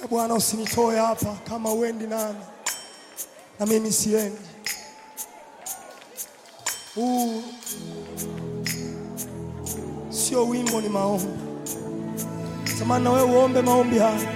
E Bwana, usinitoe hapa kama uendi nami na mimi siendi. Huu sio wimbo, ni maombi. Samani na wewe uombe maombi haya.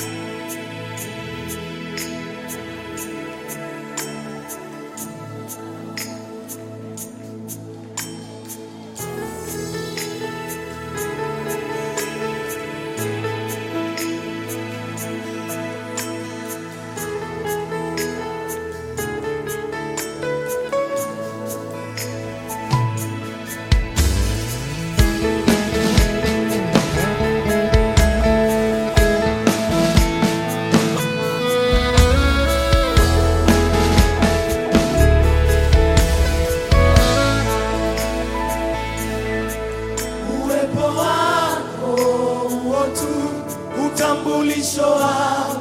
Uwepo wako huo tu utambulisho wangu,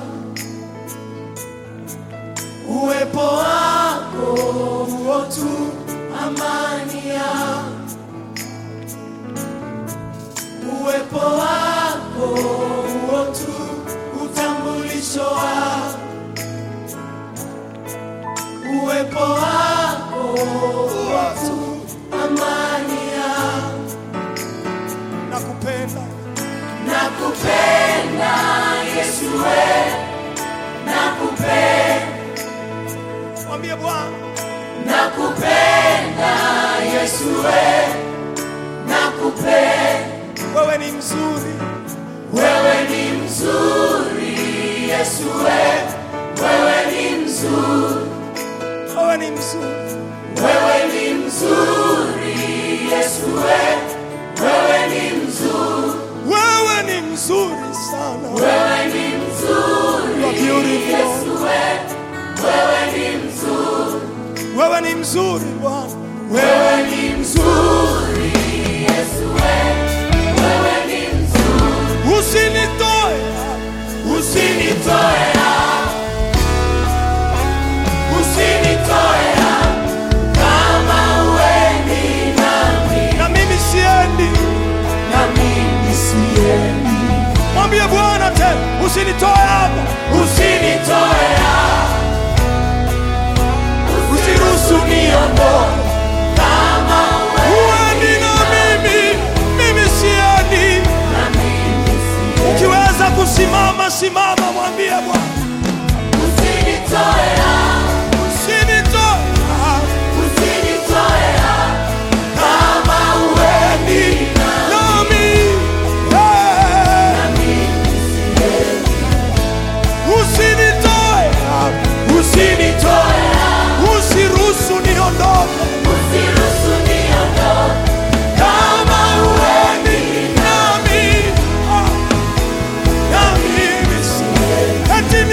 uwepo wako huo tu amani yangu, uwepo wako huo tu utambulisho wangu, uwepo wako huo tu amani yangu nakupenda Nakupenda Yesu we, nakupenda, mwambie Bwana nakupenda Yesu we, nakupenda, wewe ni mzuri wewe ni mzuri Yesu we, wewe ni mzuri, wewe ni mzuri wewe ni mzuri Yesu we, wewe ni mzuri, wewe ni mzuri sana wewe ni mzuri You are beautiful Yesu we, wewe ni mzuri, wewe ni mzuri Bwana wewe ni mzuri Yesu we, wewe ni mzuri. usinitoe Usinitoe hapa, usinitoe hapa, kama huendi nami, na mimi siendi na mimi siendi. mwambie Bwana tena usinitoe hapa Usinitoe hapa, usiruhusu niondoke, kama huendi uendi na mimi mimi siendi na mimi siendi. ukiweza kusimama simama mwambie Bwana Usinitoe hapa, usinitoe hapa usinitoe hapa, kama huendi nami eh. na mimi siendi. usinitoe hapa Usinitoe hapa, usiruhusu niondoke usiruhusu niondoke, kama uendi nami ah, na mimi si- eti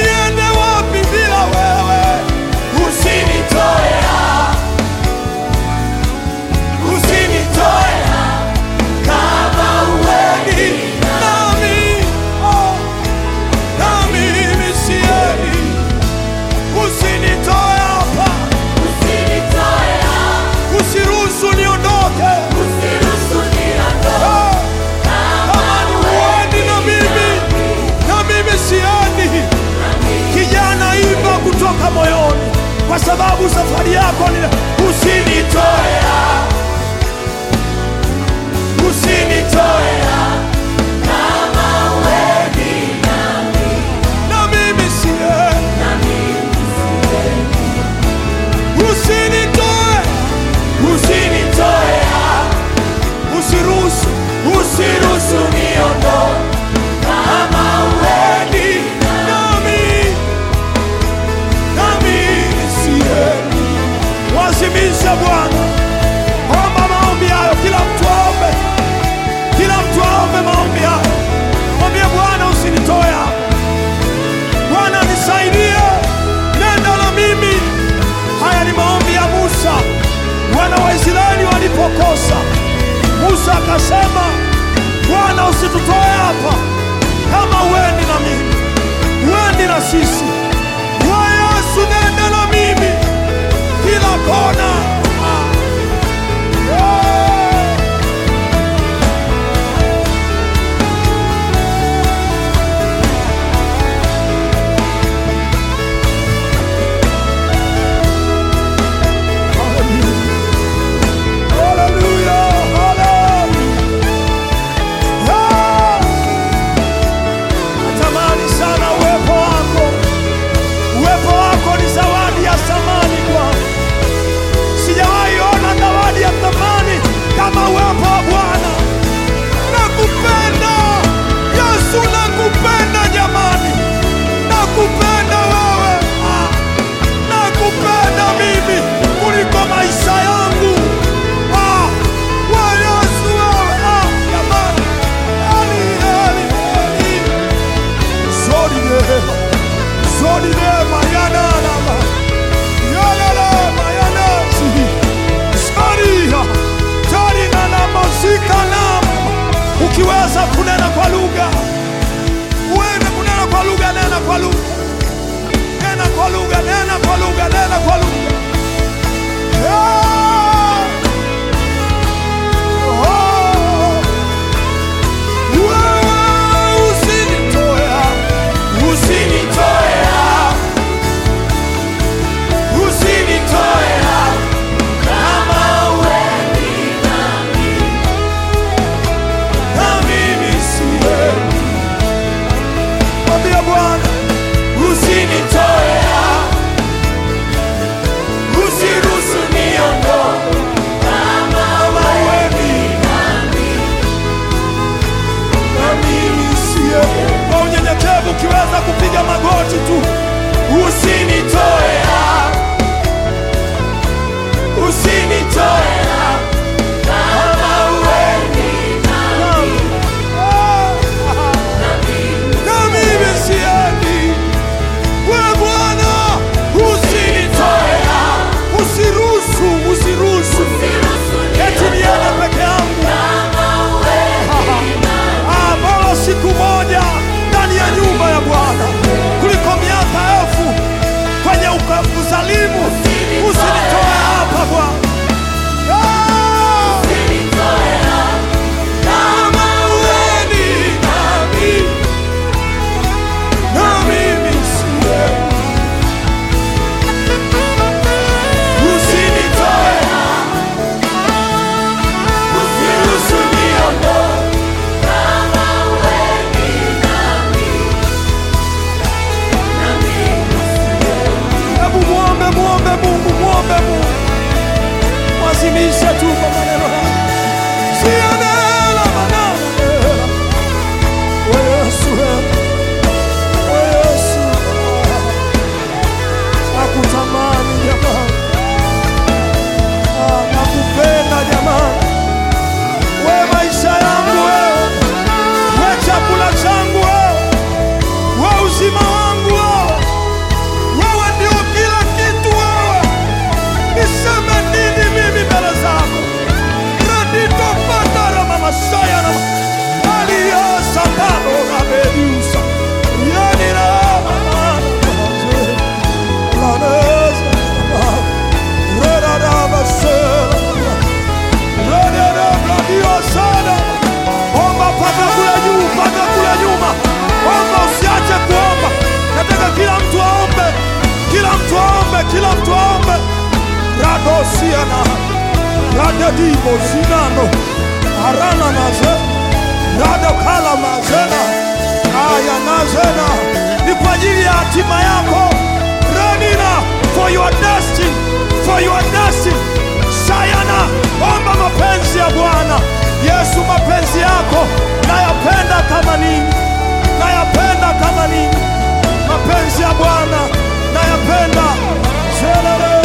siana radedibo zinano arana naze radokala mazena aya nazena ni kwa ajili ya hatima yako renina for your destiny for your destiny sayana omba mapenzi ya bwana yesu mapenzi yako nayapenda kama nini nayapenda kama nini mapenzi ya bwana nayapenda Zelele.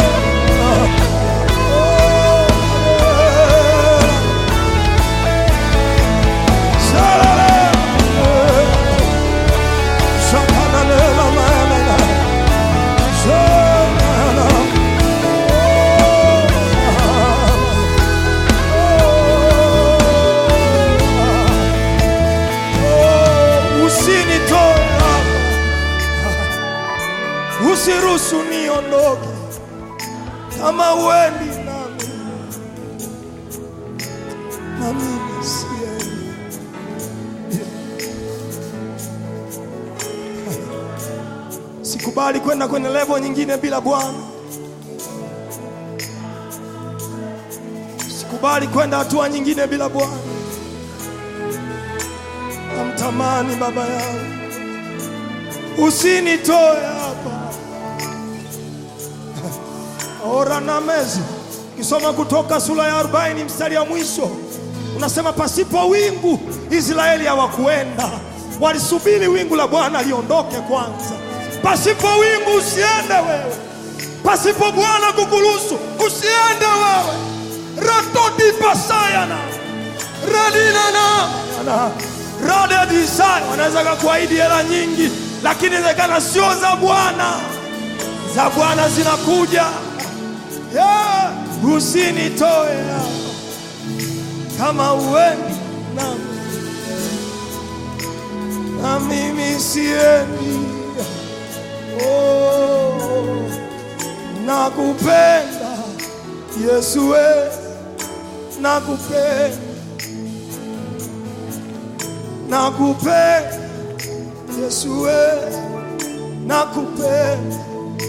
Oh, yeah. Zelele. Shakanalela mayanana. Zelele. Oh, usinitoe hapa. usiruhusu niondoke kama uendi nami na mimi siendi sikubali kwenda kwenye levo nyingine bila bwana sikubali kwenda hatua nyingine bila bwana namtamani baba yangu usinitoe hapa ora na mezi kisoma kutoka sura ya 40 mstari ya mwisho unasema pasipo wingu israeli hawakuenda walisubiri wingu la bwana liondoke kwanza pasipo wingu usiende wewe pasipo bwana kukuruhusu usiende wewe ratodipasayana radinana radedisai wanaweza kakuahidi hela nyingi lakini inawezekana sio za bwana za bwana zinakuja yeah. usinitoe hapa kama uendi nami na mimi siendi oh, nakupenda yesu we nakupenda nakupenda yesu we nakupenda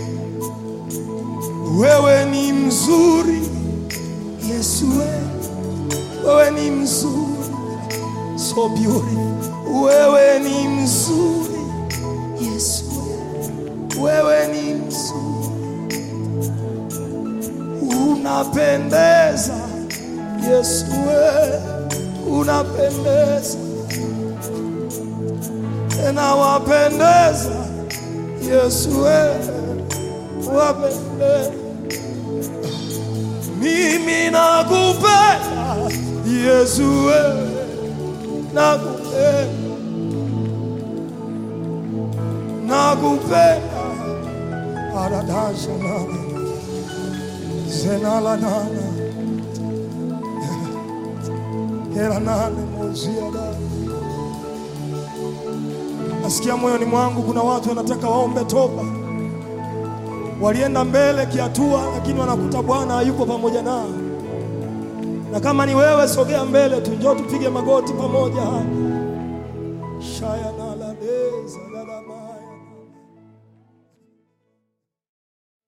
wewe ni mzuri yesu we wewe ni mzuri so beautiful wewe ni mzuri yesu we wewe ni mzuri unapendeza yesu we unapendeza tena wapendeza yesu we wapendeza mimi nakupenda yesu we nakupenda nakupenda aradasha nana zenala nana hela nane moziada nasikia moyoni mwangu kuna watu wanataka waombe toba walienda mbele kihatua lakini wanakuta bwana hayuko pamoja nao na kama ni wewe sogea mbele tu njoo tupige magoti pamoja hapa shaya naladeza lalama